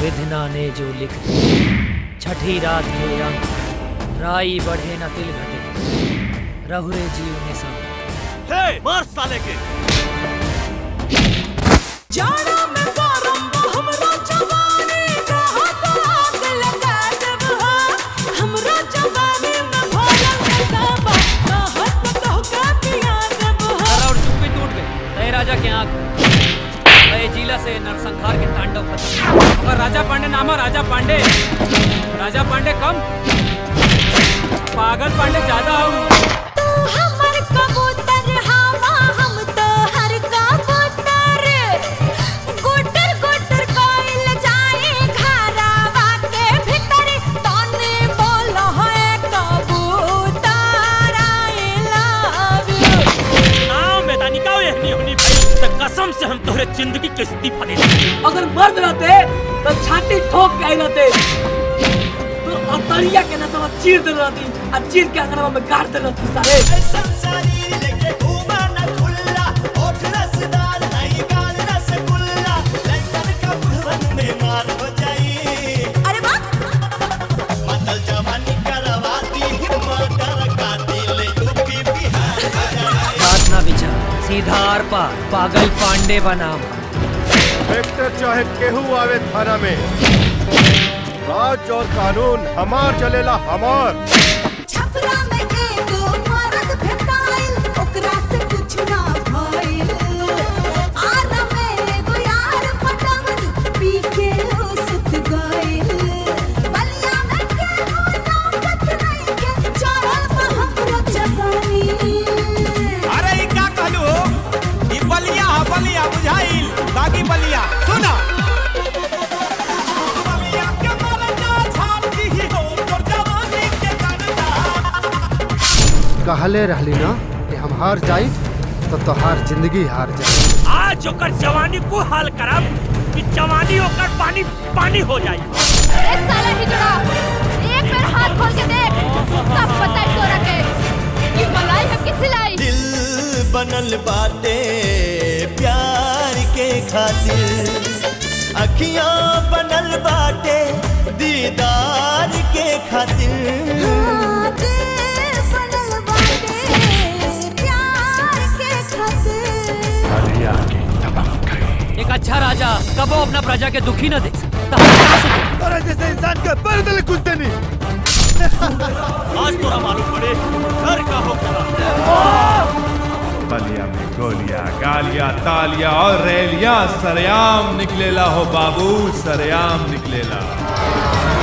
विधना ने जो लिख दी छठी रात के अंक राई बढ़े न तिल घटे रहुरे जीव ने सब हे मार साले के जाड़ा में गरम हमरा जवानी कहा तो आग लगा देब हा हमरा जवानी में भरल है सबा कहत में कह के पिया देब हा और चुप्पी टूट गई नए राजा के आंख नए जिला से नरसंहार के तांडव खत्म अगर राजा पांडे नाम है राजा पांडे राजा पांडे कम पागल पांडे ज्यादा हूँ तू हमर कबूतर हवा हम तो हर कबूतर गुटर गुटर कोइल जाए घरावा के भीतर तने बोल है कबूतर आई लव यू नाव में दानी का ये नहीं होनी भाई तो कसम से हम तोहरे जिंदगी के इस्तीफा दे देंगे अगर मर्द रहते तो छाती ठोक के आई रहते तो अतरिया के नसवा चीर दे रहती आ चीर के अंगनवा में गाड़ दे रहती सारे अरे वाह बात ना विचार सीधा आर पार पागल पांडे बनाम इंस्पेक्टर चाहे केहू आवे थाना में राज और कानून हमार चलेला हमार छपरा में एगो मर्द भेटाइल ओकरा से कुछ ना भइल आना में एगो यार पटावल पी के हो सुत गइल बलिया में केहू नौकत नहीं के चढ़ल बा हमरो जवानी अरे ई का कहलू ई बलिया ह बलिया बुझाइल बाकी बलिया सुना बलिया के मरना छाप दी हो तोर जवानी के करता कहले रहली ना कि हम हार जाई तो तोहार जिंदगी हार जाई आज ओकर जवानी को हाल करब कि जवानी ओकर पानी पानी हो जाई ए साला हिजड़ा एक बार हाथ खोल के देख तब पता है तोरा के कि मलाई है कि सिलाई दिल बनल बाटे प्यार के खातिर अखियां बनल बाटे दीदार के खातिर हाँ, दिल बनल बाटे प्यार के खातिर एक अच्छा राजा कबो अपना प्रजा के दुखी न देख सकता हम क्या सकते? अरे जैसे इंसान के पर दिल कुछ देनी आज तोरा मालूम पड़े घर का हो बलिया में गोलियां गालियां तालियां और रैलियां सरेआम निकलेला हो बाबू सरेआम निकलेला